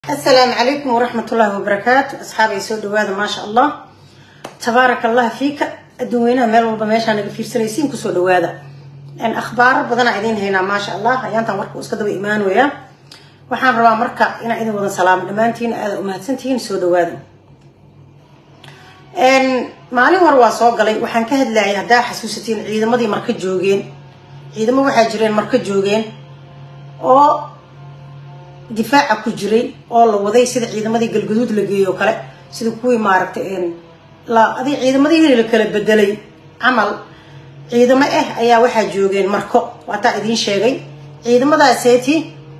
asalaamu calaykum waraxmat ullaahi wabarakaatu asxaabay soo dhawaada maasha allah tabaaraka allah fiika adduun weynaha meel walba meeshaa naga fiirsanaysiin kusoo dhawaada akhbaaro badanaa idiin haynaa maasha allah ayaantan warka uu iska daba imaanaya waxaan rabaa marka inaan idin wada salaamo dhammaantiin aada umahadsantihiin soo dhawaada maalin hore waa soo galay waxaan ka hadlayay haddaa xasuusatiin ciidamadii marka joogeen ciidamo waxaa jireen marka joogeen oo difaaca ku jiray oo la waday sida ciidamadii galgaduud la geeyey oo kale sida kuwii maaragtay adi ciidamadii la kala bedelay camal ciidamo ah ayaa waxaa joogeen marko waataa idiin sheegay ciidamadaaseti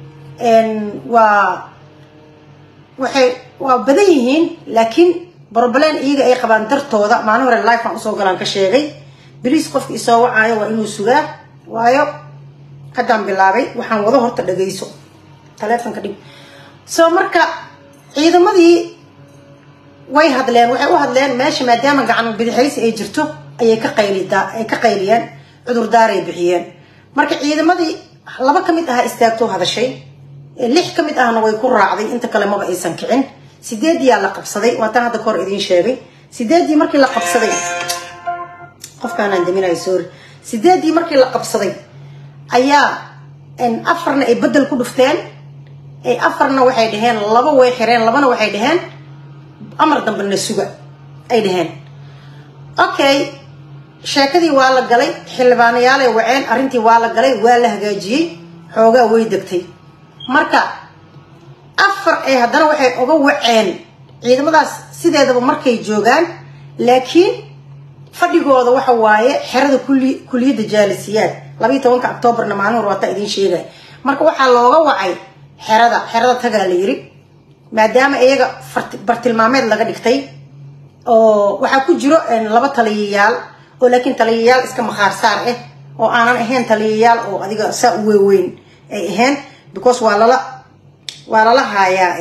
waa waxay waa badan yihiin laakiin broblem iyaga ay qabaan dartooda maalin hore life aan usoo galaan ka sheegay beliis qofka isoo wacaayo waa inuu sugaa waayo haddaan bilaabay waxaan wado horta dhagayso taleefonka dhig soo marka ciidamadii way hadleen waxay u hadleen meesha maadaama gacan bidixaysi ay jirto ayay ka qaylida ay ka qayliyeen cudurdaaray bixiyeen marka ciidamadii laba ka mid aha istaagtoo hadashay lix ka mid ahna way ku raacday inta kale maba aysan kicin sideediyaa la qabsaday waataan hadda kahor idiin sheegay sideedii markii la qabsaday qofkaanaan daminayo sorry sideedii markii la qabsaday ayaa afarna ay bedel ku dhufteen afarna waxay dhaheen laba way xireen labana waxay dhaheen amar dambena suga ay dhaheen okay sheekadii waa la galay xildhibaanayaalay waceen arrintii waa la galay waa la hagaajiyey xoogaa way degtay marka afar ay haddana waxay oga waceen ciidamadaas sideedaba markay joogaan laakiin fadhigooda waxa waaye xerada kuliyadda jaalisiyaad labayo tobanka octoobarna maalin hor waataa idiin sheegay marka waxaa looga wacay xerada xerada tagaa la yiri maadaama iyaga bartilmaameed laga dhigtay oo waxaa ku jiro laba taliyayaal oo laakiin taliyayaal iska makhaarsaar ah oo aanan ahayn taliyayaal oo adiga saa u weeweyn ay ahayn because waa lala waa lala haayaa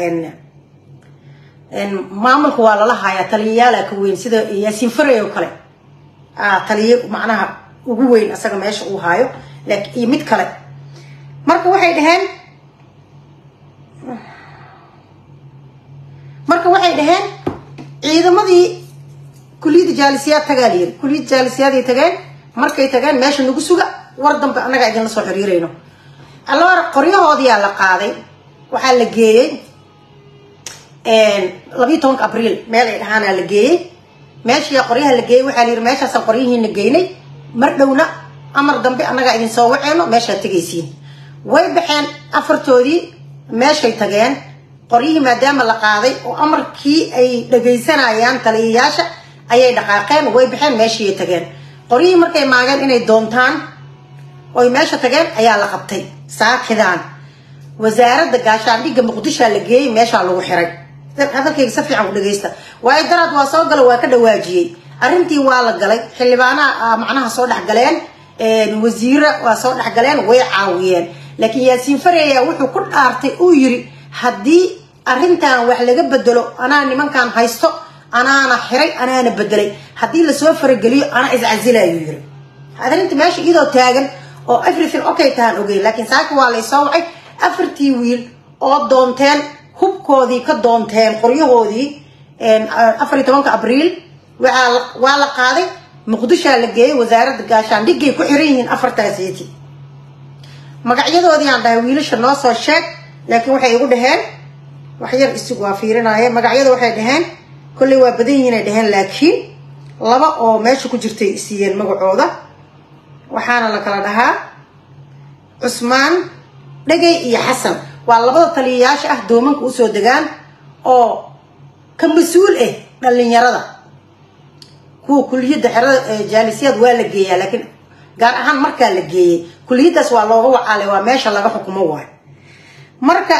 maamulka waa lala haayaa taliyayaala ka weyn sida yaasiin faray oo kale taliya macnaha ugu weyn asaga meesha uu haayo iyo mid kale marka waxay dhaheen marka waxay dhaheen ciidamadii kuliyadda jaalisiyaad tagaa la yiri kuliyadda jaalisiyaad tageen markay tageen meesha nagu suga war dambe annagaa idinla soo xiriirayno alloora qoryahoodiyaa la qaaday waxaa la geeyey labayo tobanka abriil meel ay dhahaanaa la geeyey meeshiyaa qoryaha la geeyey waxaa la yiri meeshaasaan qoryihiina geynay mar dhowna amar dambe annagaa idin soo waceeno meeshaad tegaysiin way baxeen afartoodii meeshay tageen qoryihii maadaama la qaaday oo amarkii ay dhagaysanayaan taliyayaasha ayay dhaqaaqeen way baxeen meeshiiay tageen qoryihii markay maageen inay doontaan oy meesha tageen ayaa la qabtay saakidaan wasaaradda gaashaandhigga muqdishoa la geeyey meeshaa lagu xiray hadalkayga si fiican u dhagaysta waayo daraad waa soo gala waa ka dhawaajiyey arrintii waa la galay xildhibaanaha macnaha soo dhexgaleen wasiira waa soo dhexgaleen way caawiyeen laakiin yaasiin fareya wuxuu ku dhaartay uu yiri haddii arrintan wax laga bedelo anaa nimankan haysto anaana xiray anaana bedelay haddii lasoo farageliyo anaa iscasilayuu yiri arrinta meesha iyadoo taagan oo everything okay tahaan ogey laakiin saaka waa laysoo wacay afartii wiil oo doonteen hubkoodii ka doonteen qoryahoodii afariyo tobanka abriil waa la qaaday muqdishaa la geeyey wasaaradda gaashaandhigay ku xiran yihiin afartaaseti magacyadoodii aan dhahay wiilasha noo soo sheeg laakiin waxay igu dhaheen waxyar isigu waa fiirinaaye magacyada waxay dhaheen kolley waa badan yihiinay dhaheen laakiin laba oo meesha ku jirtay siiyeen magacooda waxaana la kala dhahaa cusmaan dhegay iyo xasan waa labada taliyayaasha ah doomanka usoo degaan oo ka mas-uul ah dhalinyarada kuwa kuliyadda xerada jaalisiyaad waa la geeyaa laakiin gaar ahaan markaa la geeyey kuliyaddaas waa looga wacaalay waa meesha laga xukumo waay marka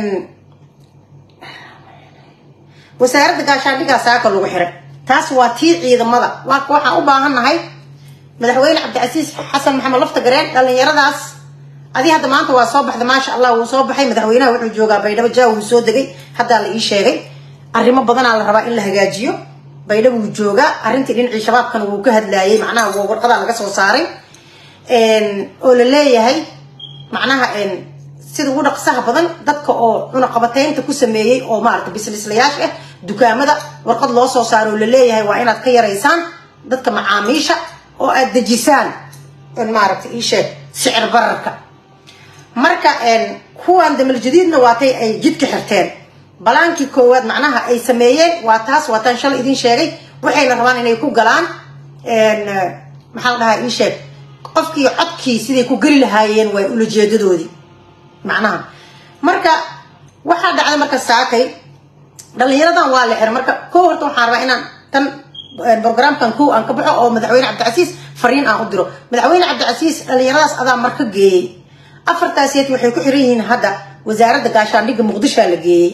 wasaaradda gaashaandhigaa saaka lagu xiray taas waa tii ciidamada waaka waxaan u baahannahay madaxweyne cabdicasiis xasan maxamed lafta gareen dhalinyaradaas adi hadda maanta waa soo baxda maasha allah wuu soo baxay madaxweynaha wuxuu joogaa baydhabo jaa wuu soo degay haddaa la ii sheegay arrimo badanaa la rabaa in la hagaajiyo baydhabo wuu joogaa arrintii dhinacii shabaabkana wuu ka hadlaayay macnaha warqadaa laga soo saaray oo la leeyahay macnaha sida ugu dhaqsaha badan dadka oo cunaqabataynta ku sameeyey oo maarata bislislayaasha ah dukaamada warqad loo soo saaro oo la leeyahay waa inaad ka yaraysaan dadka macaamiisha oo aad dejisaan maaragta ii sheeg sicir bararka marka kuwan damal jadiidna waatay ay jidka xirteen balaankii koowaad macnaha ay sameeyeen waa taas waataan shalay idin sheegay waxayna rabaan inay ku galaan maxaa la dhahaa ii sheeg qofkii codkii siday ku geli lahaayeen waa ulajeedadoodii macnaha marka waxaa dhacday marka saakay dhalinyaradan waa la xiray marka ko horta waxaan rabaa inaan tan programkan kow aan ka baxo oo madaxweyne cabdicasiis fariin aan u diro madaxweyne cabdicasiis dhalinyaradaas adaa marka geeyey afartaaseed waxay ku xiran yihiin hadda wasaaradda gaashaandhigga muqdishoa la geeyey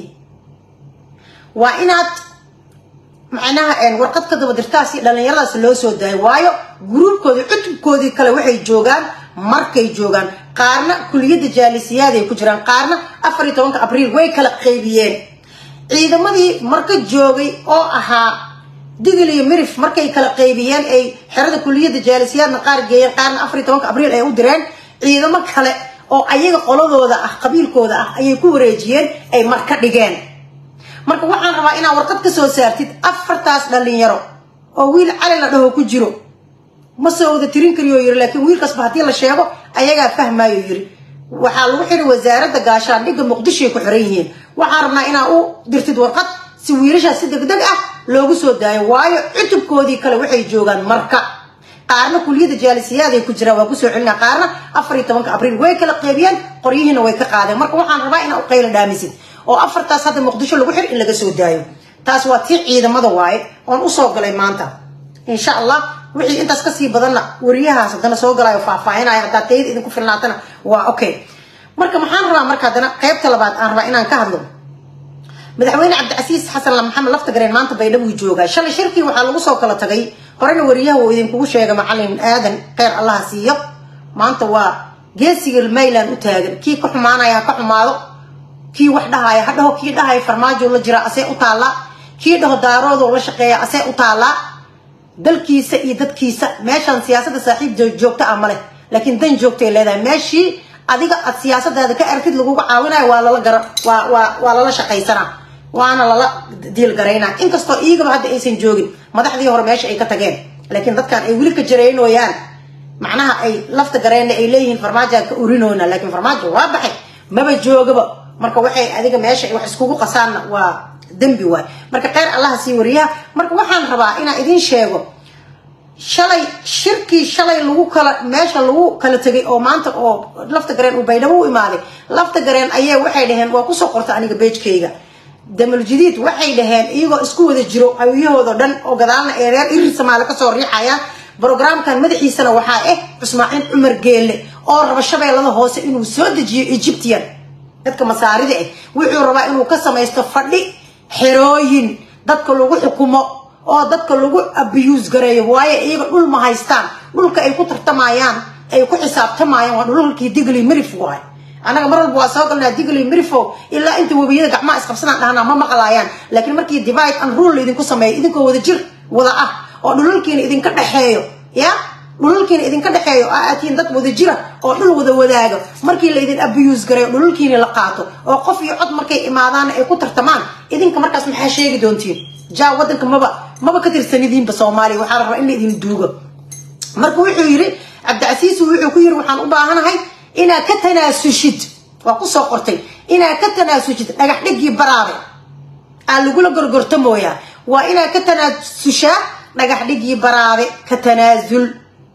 waa inaad macnaha warqad ka daba dirtaasi dhalinyaradaas loo soo daayo waayo gruubkoodii cutubkoodii kale waxay joogaan markay joogaan qaarna kuliyadda jaalisiyaad ay ku jiraan qaarna afar iyo tobanka abriil way kala qaybiyeen ciidamadii marka joogay oo ahaa digil iyo mirif markay kala qaybiyeen ay xerada kuliyadda jaalisiyaadna qaar geeyeen qaarna afar iyo tobanka abriil ay u direen ciidamo kale oo ayaga qoladooda ah qabiilkooda ah ayay ku wareejiyeen ay marka dhigeen marka waxaan rabaa inaad warqad ka soo saartid afartaas dhalinyaro oo wiil cali la dhaho ku jiro ma soo wada tirin kariyo yiri laakiin wiilkaasba haddii la sheego ayagaa fahmaayo yiri waxaa lagu xiri wasaaradda gaashaandhigga muqdishoay ku xiran yihiin waxaan rabnaa inaa u dirtid warqad si wiilashaas si degdeg ah loogu soo daayo waayo cutubkoodii kale waxay joogaan marka qaarna kuliyadda jaalisiyaad ay ku jiraan waa kusoo celina qaarna afar iyo tobanka abriil way kala qeybiyeen qoryihiina way ka qaadeen marka waxaan rabaa inaa u qayla dhaamisid oo afartaas hadda muqdisho lagu xir in laga soo daayo taas waa tii ciidamada waaye oon usoo galay maanta insha allah wixii intaas kasii badanna wariyahaas haddana soo galayo faahfaahinaya haddaa tayada idinku filnaatana waa okay marka maxaan rabaa marka haddana qaybta labaad aan rabaa inaan ka hadlo madaxweyne cabdicasiis xasan maxamed laftagareen maanta baydhabo joogaa shalay shirkii waxaa lagu soo kala tagay horena wariyaha uu idinkugu sheega macalin aadan kheyr allaha siiyo maanta waa geesiga mayland u taagan kii ka xumaanaya ha ka xumaado kii wax dhahaya ha dhaho kii dhahaya farmaajo la jira asee u taallaa kii dhaho daaroodoo la shaqeeya asee u taallaa dalkiisa iyo dadkiisa meeshaan siyaasadda saaxiib joogta ah maleh laakiin dan joogtay leedahay meeshii adiga aad siyaasadaada ka aragtid laguga caawinayo waa lala gara waa waa waa lala shaqaysanaa waana lala diilgaraynaa inkastoo iigaba hadda aysan joogin madaxdii hore meesha ay ka tageen laakiin dadkan ay weli ka jaraynooyaan macnaha ay lafta gareenna ay leeyihiin farmaajoa ka urinoona laakiin farmaajo waa baxay maba joogaba marka waxay adiga meesha wax iskugu qasaanna waa dembi waay marka kheyr allaha sii wariyaha marka waxaan rabaa inaan idiin sheego shalay shirkii shalay lagu kala meesha lagu kala tegay oo maanta oo lafta gareen uu baydhabo u imaaday lafta gareen ayee waxay dhaheen waa kusoo qorta aniga beejkayga damal jadiid waxay dhaheen iyagoo isku wada jiro hawyahoodo dhan oo gadaalna ee reer irir samaale kasoo riixayaan brogramkan madaxiisana waxaa ah cusmaaciin cumar geelle oo raba shabeellada hoose inuu soo dejiyo egyptian dadka masaarida ah wuxuu rabaa inuu ka samaysto fadhi xerooyin dadka lagu xukumo oo dadka lagu abiyuus gareeyo waayo iyaga dhul ma haystaan dhulka ay ku tartamayaan ay ku xisaabtamayaan waa dhulkii digli mirif waay anaga mar walba waa soo galnaa digli mirifo ilaa inta webiyada gacmaha isqabsadaan dhahnaa ma maqlaayaan laakiin markii divide and rule laydinku sameeyo idinkoo wada jir wada ah oo dhulalkiina idinka dhexeeyo ya dhulalkiina idinka dhexeeyo aa aatiin dad wada jira oo dhul wada wadaago markii laydin abiyuus gareeyo dhulalkiina la qaato oo qof iyo cod markay imaadaana ay ku tartamaan idinka markaas maxaa sheegi doontiin jaa wadanka maba maba ka tirsanidiinba soomaaliya waxaa la rabaa in la idin duugo marka wuxuu yidhi cabdicasiis wuxuu ku yiri waxaan u baahanahay inaad ka tanaasushid waa kusoo qortay inaad ka tanaasushid dhagax dhigii baraabe aa lagula gorgortamooyaa waa inaad ka tanaasushaa dhagax dhigii baraabe ka tanaasul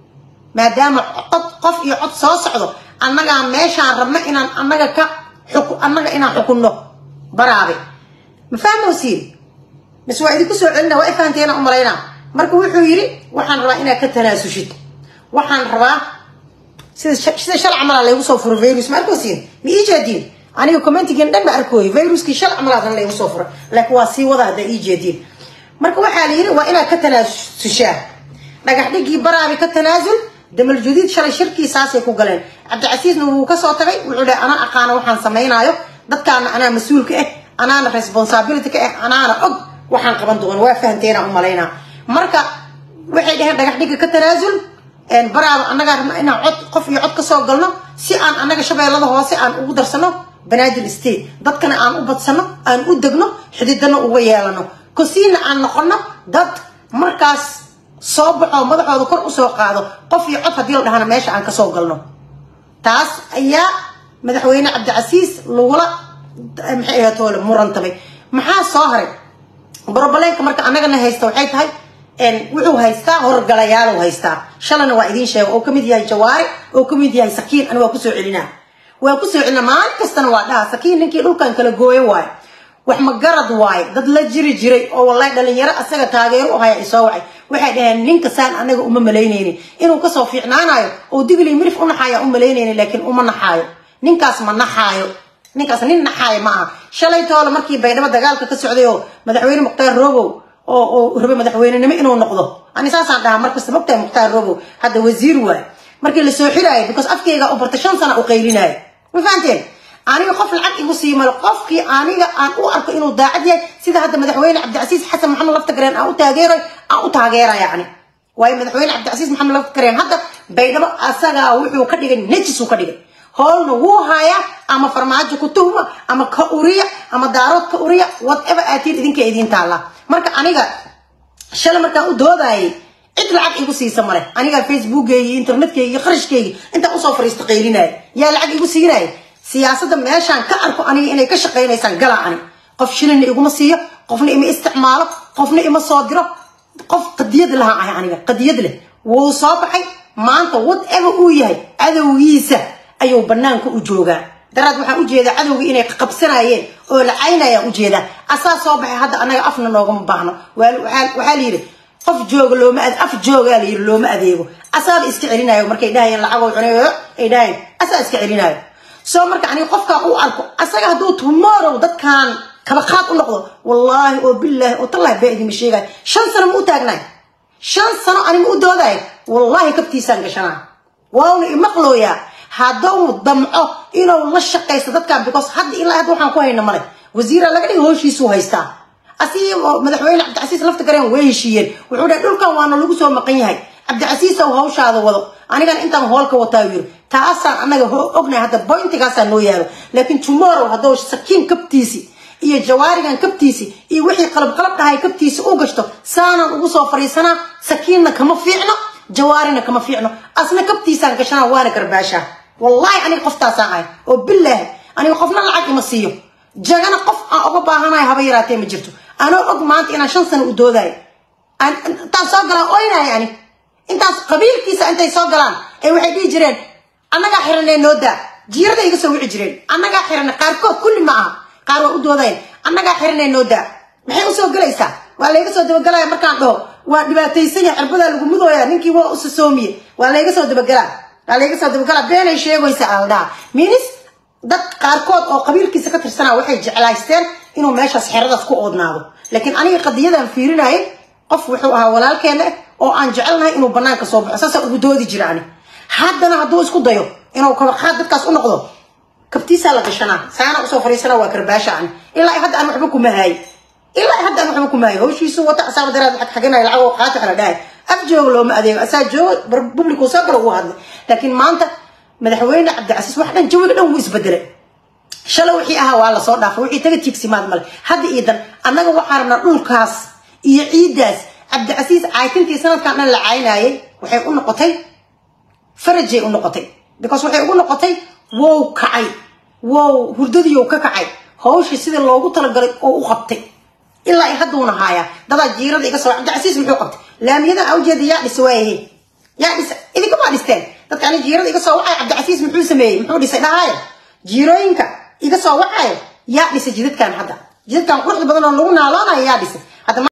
maadaama cod qof iyo cod soo socdo annagaa meeshaan rabno inaan annaga ka annaga inaan xukunno baraabe ma fahmosiin mise waa idinku soo celina waa ifahanteena u malaynaa marka wuxuu yidhi waxaan rabaa inaad ka tanaasushid waxaan rabaa sida sida shal camalaa laygu soo furo virus ma arkosiin ma ii jeediin aniga commentigiin dhan ba arkooy viruskii shal camalaadana laygu soo furo laakiin waa sii wada haddaa ii jeediin marka waxaa la yidhi waa inaad ka tanaasushaa dhagax dhigii baraabi ka tanaasul damal jadiid shalay shirkii saasay ku galeen cabdicasiisna wuu kasoo tagay wuxuu dhahay anaa aqaana waxaan samaynaayo dadkaana anaa mas-uulka ah anaana responsibility ka ah anaana og waxaan qaban doono waa fahanteena u malaynaa marka waxay dhaheen dhagax dhiga ka tanaasul baraaba annagaa rabna inaan cod qof iyo cod kasoo galno si aan annaga shabeellada hoose aan ugu darsano banaadir state dadkana aan u badsano aan u degno xididana uga yeelano kosiina aan noqono dad markaas soo baxo madaxooda kor usoo qaado qof iyo cod haddii la dhahana meesha aan kasoo galno taas ayaa madaxweyne cabdicasiis lagula maxay ahayd toole murantamay maxaa soo haray brobleenka marka annagana haysta waxay tahay wuxuu haystaa horgalayaal haystaa shalana waa idiin sheega oo kamid yahay jawaari oo kamid yahay sakiin ani waa kusoo celinaa waa kusoo celina maalin kastana waa dhaha sakiin ninkii dhulkan kala gooyo waayo wax magarad waayo dad la jiri jiray oo wallahi dhalinyaro asaga taageero u haya isoo wacay waxay dhaheen ninka saan anaga uma malaynaynin inuu kasoo fiicnaanayo oo digli mirif u naxaaya u malaynaynin laakiin uma naxaayo ninkaas ma naxaayo ninkaas nin naxaayo ma aha shalay toole markii baydhabo dagaalka ka socday oo madaxweyne mukhtaar robow oo oo rabay madaxweynenimo inuu noqdo ani saasaan dhahaa markasta mogtahay mukhtaar robow hadda wasiir waayo markii lasoo xiraayo because afkeyga u barta shan sana u qaylinaayo ma fahanteen aniga qof lacag igu sii malo qofkii aniga aan u arko inuu daacad yahay sida hadda madaxweyne cabdicasiis xasan maxamed laftagareen aan u taageeray aan u taageera yacni waayo madaxweyne cabdicasiis maxamed laftagareen hadda baydhabo asagaa wuxuu ka dhigay nejisuu ka dhigay howlna wuu hayaa ama farmaajo ku tuhma ama ka uriya ama daarood ka uriya whatever aatiin idinka idiin taalla marka aniga shalay markaan u doodayay cid lacag igu siisa male aniga facebookeyga iyo internetkeyga iyo qarashkeyga intaan usoo fariista qaylinaya yaa lacag igu siinaya siyaasadda meeshaan ka arko aniga inay ka shaqaynaysaan galaa ani qof shilina iguma siiyo qofna ima isticmaalo qofna ima soo diro qof qadiyad lahaan ahay aniga qadiyad leh wuu soo baxay maanta whatever uu yahay cadowgiisa ayuu banaanka u joogaa daraad waxaan ujeedaa cadowga inay qabsanayeen oo la caynayaan ujeedaa asaa soo baxay hadda anaga afna noogama baahno waxaa la yidhi qof jooga looma af joogaa la yidhi looma adeego asaaba iska celinayo markay dhahayeen lacagoo cunay ay dhahayeen asaa iska celinayo soo marka aniga qofkaan u arko asaga hadduu tomorrow dadkaan kabaqaad u noqdo wallaahi oo bilaahi oo tallahi baa idinma sheegaayo shan sano ma u taagnaay shan sano anima u doodayo wallaahi kabtiisaan gashanaa wauna imaqlooyaa hadduu damco inuu la shaqaysto dadkan because hadda ilaa hadda waxaan ku hayna male wasiira laga dhiga hooshiisuu haystaa asigi madaxweyne cabdicasiis lafta gareen way heshiiyeen wuxuu dhahay dhulkan waana lagu soo maqan yahay cabdicasiis ow hawshaada wado anigana intaan hoolka wataa yiri taasaan anaga ognahay hadda bointigaasaa noo yaalo laakiin tomorrow hadduu sakiin kabtiisi iyo jawaarigan kabtiisi iyo wixii qalab qalab dhahay kabtiisi u gashto saanaan ugu soo fariisanaa sakiinna kama fiicno jawaarina kama fiicno asna kabtiisaan gashanaa waana garbaashaa wallahi aniga qoftaasaan ahay oo bilaahi aniga qofna lacag ima siiyo jagana qof aan uga baahanayo haba yaraatee ma jirto anoo og maanta inaan shan sano u doodayo intaan soo galaan oynaayo ani intaas qabiilkiisa intay soo galaan ee waxay dhihi jireen annagaa xiranee noo daa jiirada iga soo wici jireen annagaa xirane qaarkood kulli ma aha qaar waa u doodayan annagaa xiranee noo daa maxay usoo gelaysaa waa layga soo dabagelaya markaan dhaho waa dhibaataysan yahay cirbadaa lagu mudooya ninkii waa usasoomiye waa layga soo dabagelaa waa layga soo dabagelaa beenay sheegaysa aldhaa minis dad qaarkood oo qabiilkiisa ka tirsanaa waxay jeclaysteen inuu meeshaas xeradaas ku oodnaado laakiin aniga qadiyadan fiirinayay qof wuxuu ahaa walaalkeena oo aan jecelnahay inuu banaanka soo baxo saasaa ugu doodi jira ani haddana hadduu isku dayo inuu kabaqaad dadkaas u noqdo kabtiisaa la gashanaa saana usoo fariisana waa karbaasha ani ilaa hadda aan waxba kuma haayo ilaa hadda aan waxba kuma haayo hawshiisu wata asaaba daraad waxaad xaganaya lacag oo qaati xala dhahay af jooga looma adeego asaa jooga publicu soo gala ugu hadlay laakiin maanta madaxweyne cabdicasiis wax dhan jawiga dhan wuu isbedelay shalay wixii ahaa waa lasoo dhaafay wixii taga tiigsimaad male hadda iyo dan annaga waxaa rabnaa dhulkaas iyo ciiddaas cabdicasiis caytintii sanadkan dhan la caynayay waxay u noqotay farajay u noqotay because waxay ugu noqotay wow kacay wow hurdadiiou ka kacay hawshii sidii loogu talagalay oo u qabtay ilaa i hadduuna haayaa dadaa jiirada iga soo cabdicasiis muxuu qabtay laamiyadan a ujeeda yaa dhisa waayahe yaa dhisa idinkamaa dhisteen dadka ani jiirada iga soo wacay cabdicasiis muxuu sameeyey muxuu dhisay dhahaayo jiirooyinka iga soo wacayo yaa dhisay jidadkan hadda jidadkan quruxda badan oo lagu naaloonayo yaa dhisay